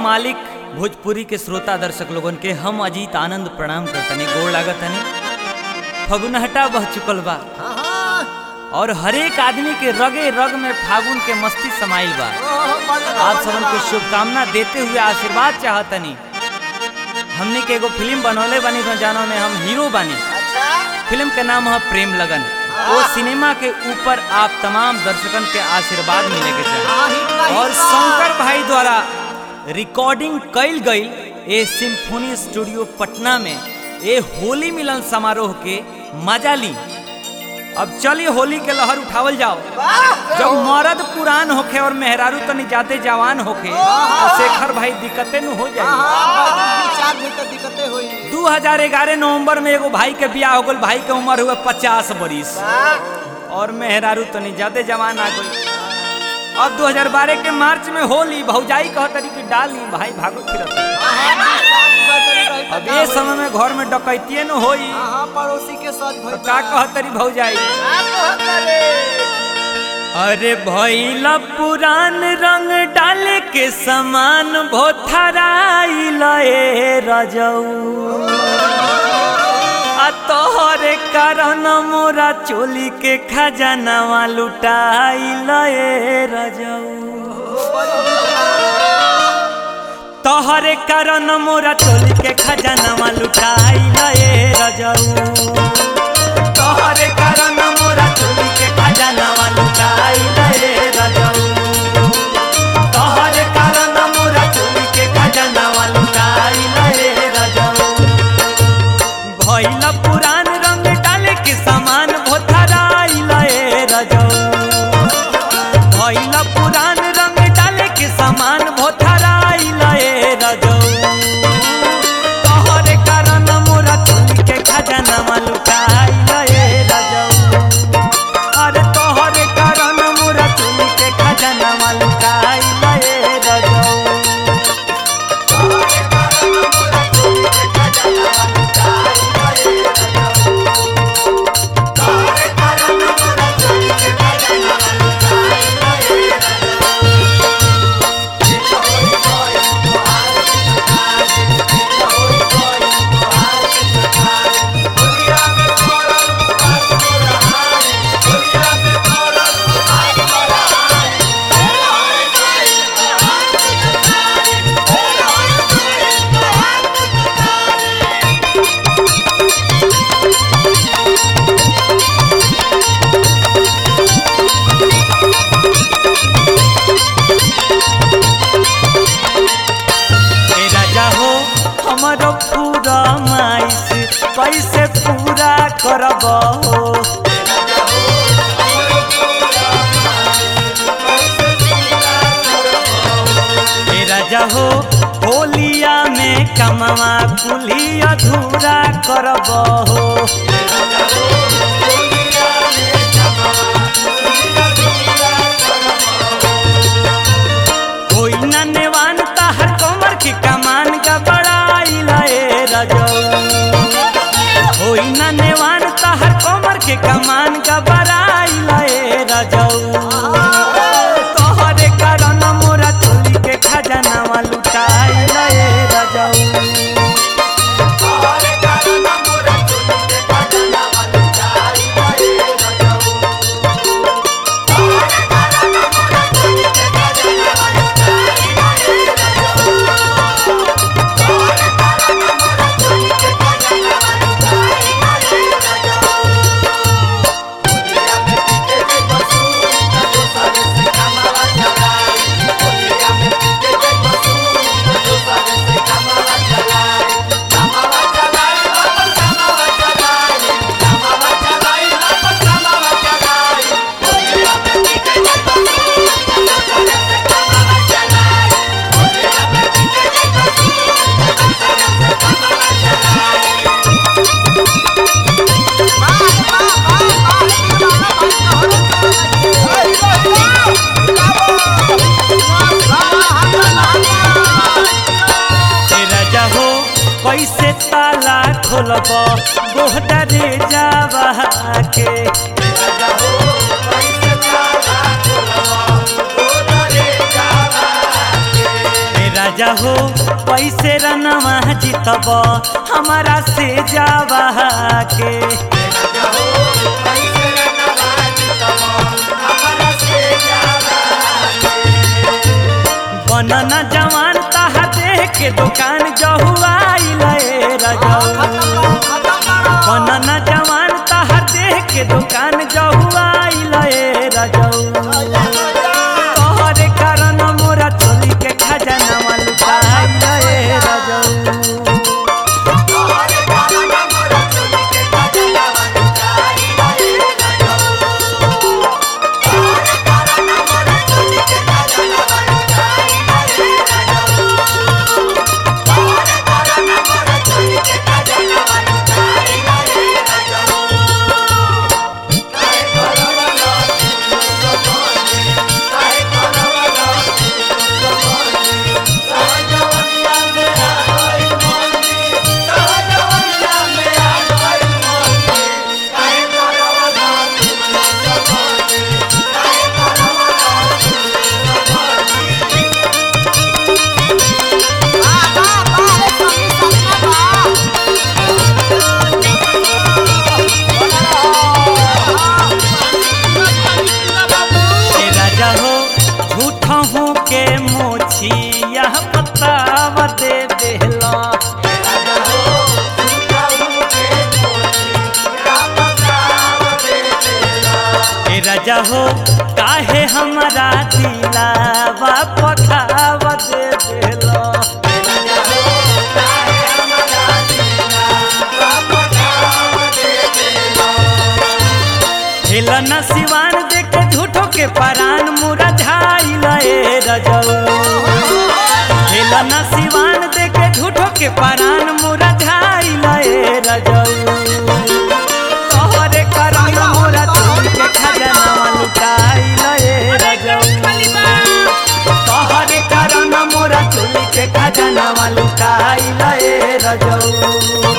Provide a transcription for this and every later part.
मालिक भोजपुरी के श्रोता दर्शक लोगन के हम अजीत आनंद प्रणाम करतनी गोड़ लागतनी फगुनहटा बह चुकल बा हाँ, हाँ। और हरेक आदमी के रगे रग में फागुन के मस्ती समाइल बा ओहो, बदला, आप सबन के बदला। शुभकामना देते हुए आशीर्वाद चाहतनी हमने के एगो फिल्म बनौले बानी तो जानो में हम हीरो बानी अच्छा फिल्म के नाम है प्रेम लगन वो सिनेमा के ऊपर आप तमाम दर्शकन के आशीर्वाद मिले के चाहिए हाँ, हिट बा, और हिट बा। शंकर भाई द्वारा रिकॉर्डिंग कइल गई ए सिम्फोनी स्टूडियो पटना में ए होली मिलन समारोह के मजा ली अब चलिए होली के लहर उठावल जाओ वाह, जब मर्द पुरान होखे और मेहरारू तनी जाते जवान होखे तो शेखर भाई दिक्कतें न हो हाँ, जाए हाँ, दू चार दिन तक दिक्कतें हुई 2011 नवंबर में एगो भाई के बियाह हो गल भाई के उम्र हुआ पचास बरिस वाह, और मेहरारू तनी ज्यादा जवान आ गई अब 2012 के मार्च में होली भौजाई कह तरी कि डाली भाई भागो फिरत हाँ, हाँ, दू चार दिन रही तो अब का ये हुई? समय में घर में डकैतिये न होई हाँ, हाँ, पड़ोसी के साथ तो भइल का बा। कह तरी भौजाई का कहत रे? अरे भैला पुरान रंग डाले के समान भोथराइल ए रजऊ आ तोहरे कारण मोरा चोली के खजानावा लुटाइल ए रजऊ तोहरे कारण मोरा चोली के खजानावा लुटाइल ए रजऊ तोहरे कारण मोरा चोली के खजानावा लुटाइल ए रजऊ तोहरे कारण मोरा चोली के खजानावा लुटाइल ए रजऊ भइल पुरान रंग डाले के सामान भोथराइल ए रजऊ भइल पुरान रंग डाले के सामान भोथराइल ए रजऊ तोहरे कारण मोरा चोली के खजानावा लुटाइल ए रजऊ अरे तोहरे कारण मोरा चोली के खजानावा लुटाइल ए रजऊ ए राजा हो हमारो पूरा माइस कैसे पूरा करब हो ए राजा हो होलिया में कमवा कुली अधूरा करब हो कोई न नेवान ताहर कमर की कमान का बड़ाइल ए रजऊ कोई न नेवान ताहर कमर के कमान का बड़ाइल ए रजऊ तोहरे कारण मोरा चोली के खजानावा लुटाइल ए रजऊ ए राजा हो कैसे ताला खोलब गोहदा रे जावा के राजा हो पैसे रनवा जीतब हमारा से जावा के बनन जवान ताहा देख के दुकान जहुआइल ए रजऊ बनन जवान ताहा देख के दुकान जहुआइल ए रजऊ तोहरे कारण मोरा चोली के खजाना लुटाइल ए रजऊ ए राजा हो झूठ हूँ के मोछी यह बताव दे देला ए राजा हो काहे हमारा दिलावा पखाव दे देला हेलन सिवान देख के झूठो के परान मुरा झाइल ए रजऊ हेलन सिवान देख के झूठो के परान मुरा झाइल ए रजऊ तोहरे करम मोरा चोरी के खजाना लुटाइल ए रजऊ तोहरे करम मोरा चोरी के खजाना लुटाइल ए रजऊ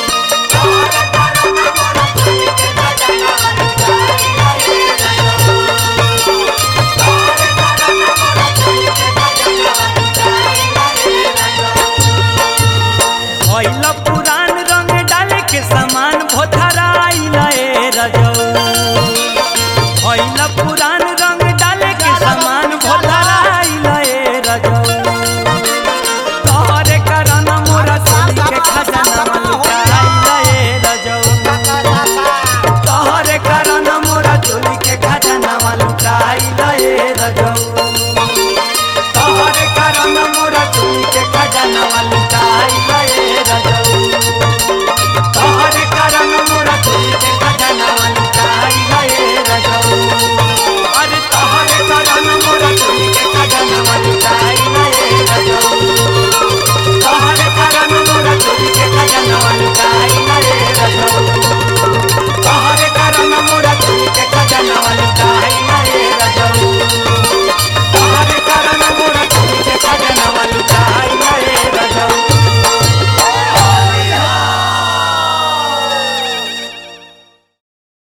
भइल पुरान रंग डाले के सामान भोथराइल ए रजऊ भइल पुरान रंग डाले के सामान भोथराइल ए रजऊ तोहरे कारण मोरा चोरी के खजाना लुटाइल ए रजऊ तोहरे कारण मोरा चोरी के खजाना लुटाइल ए रजऊ तोहरे कारण मोरा चोरी के खजाना